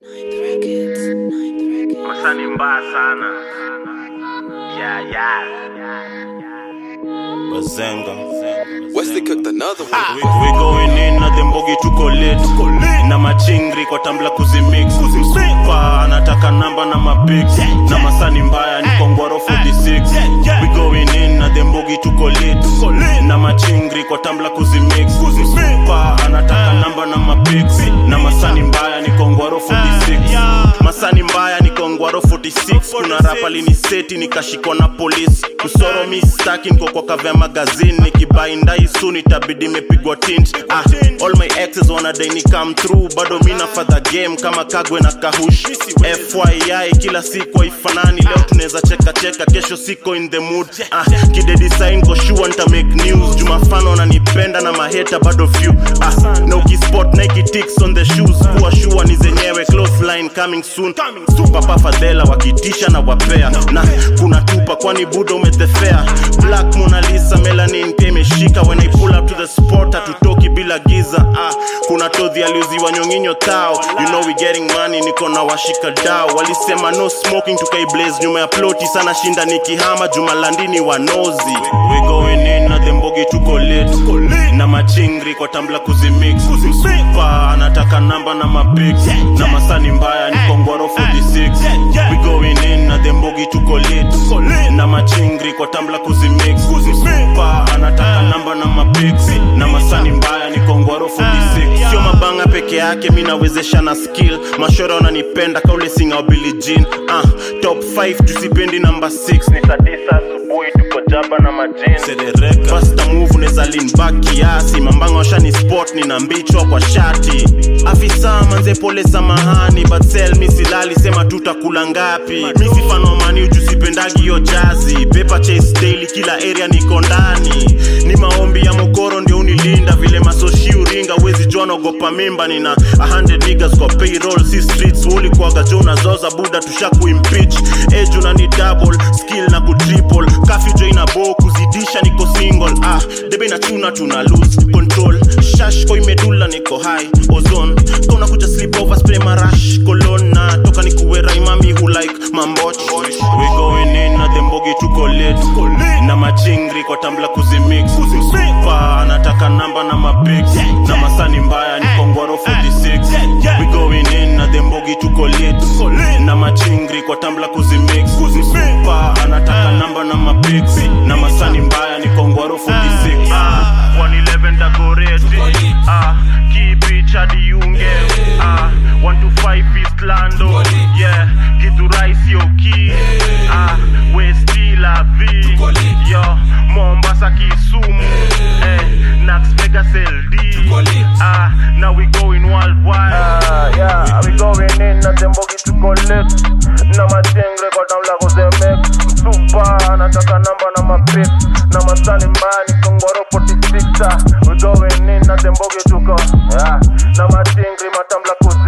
Masaa ni mbaya sana. Yeah, yeah. Bazenga. Wesley cooked another one. We, we going in na dembogi tuko late na machingri kwa tambla kuzimix msupa anataka namba na mapix na masani mbaya ni kongwaro 46 we going in na dembogi tuko late na machingri kwa tambla kuzimix msupa anataka namba na mapix na masani mbaya ni kongwaro 46 masani mbaya ni kongwaro 46 kuna rapa liniseti nikashikwa na polisi kusoro mi staki niko kwa kavya magazini nikibainda isu nitabidi imepigwa tint ah, all my exes wanadai ni come through bado mi nafadha game kama kagwe na kahush fyi kila siku haifanani leo tunaweza cheka cheka kesho siko in the mood ah, kidedesign ko sure nita make news jumafano ananipenda na maheta bado few ah, na ukispot nike ticks on the shoes kuwa shua ni zenyewe close line coming soon papa fadhela wakitisha na wapea na kuna tupa kwani buda umethefea black Mona Lisa melanin pia imeshika when I pull up to the spot hatutoki bila giza ah, kuna todhi aliuziwa nyonginyo tao you know we getting money niko na washika dao walisema no smoking tukaiblaze nyuma ya ploti sana shinda nikihama jumalandini wanozi we going in na dembogi tuko late na machingri kwa tambla kuzimix msupa anataka namba na mapix na masani mbaya ni kongwaro 46 we going in na dembogi tuko late na machingri kwa tambla kuzimix msupa anataka namba na mapix na masani mbaya ni kongwaro 46 sio mabanga peke yake mi nawezesha na skill mashora wananipenda kaule singa wa Billie Jean ah, top 5 tusipendi namba 6 ni saa tisa asubuhi tuko jaba na majini Faster move neza lean back kiasi mambanga washani spot nina mbichwa kwa shati afisa manze pole samahani but sell mi silali sema tutakula ngapi mi sifanomani ujusipendagi yo jazi paper chase daily kila area niko ndani ni maombi ya mokoro ndio unilinda vile masoshi uringa wezi jua naogopa mimba nina 100 niggas kwa payroll si streets ulikwaga jo unazoza buda tusha kuimpeach age unani double skill na kutriple kafyu jo ina bo kuzidisha niko single ah debe na chuna tuna lose control shash ko imedula niko high ozone kona kuja sleep over spray marash cologne na toka nikuwe raimami who like mamboch we going in na dembogi tuko late na machingri kwa tambla kuzimix msupa anataka namba na mapix na masani mbaya ni kongwaro 46 we going in na dembogi tuko late na machingri kwa tambla kuzimix msupa anataka namba na mapix na masani mbaya ni kongwaro 46 ah, 111 dagoreti ah, kipicha diunge ah, 125 east lando yeah githurai sio ki ah, westi la v yo mombasa kisumu eh, nax vegas ld ah, now we going worldwide Ah, yeah, we going in na dembogi tuko late na machengre kwa tamla kuzemek msupa anataka namba na mapip na masani mbani kongoro 46 we going in na dembogi tuko yeah, na machengre matamla kuzemek